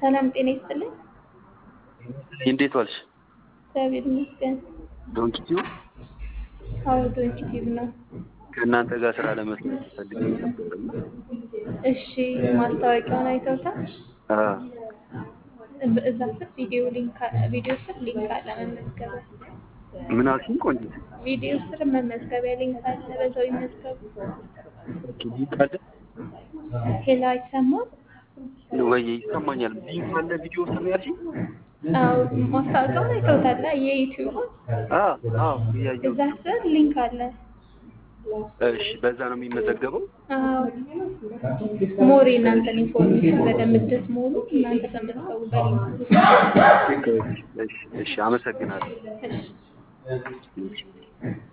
ሰላም ጤና ይስጥልኝ። እንዴት ዋልሽ? እግዚአብሔር ይመስገን። ዶንኪቲው አዎ ዶንኪቲቭ ነው። ከእናንተ ጋር ስራ ለመስራት ፈልጌ ነበር። እሺ ማስታወቂያውን አይተውታል? አዎ እብ- እዛ ስር ቪዲዮ ሊንክ አ- ቪዲዮ ስር ሊንክ አለ መመዝገቢያ። ምን አልሽኝ? ቆንጆ ቪዲዮ ስር መመዝገቢያ ሊንክ አለ፣ በዛው ይመዝገቡ። ሊንክ አለ ሄላ አይሰማም? ወይ? ይሰማኛል። ሊንክ አለ ቪዲዮ ውስጥ ነው ያልሽኝ? አዎ ማስታወቂያውን አይተውታል? የዩቲዩብ አዎ አዎ እያየሁ እዛ ስር ሊንክ አለ። እሺ፣ በዛ ነው የሚመዘገበው? አዎ ሞር የእናንተን ኢንፎርሜሽን በደንብ እንድትሞሉ እናንተ ተመዝገቡ በሊንኩ። እሺ፣ እሺ፣ አመሰግናለሁ። እሺ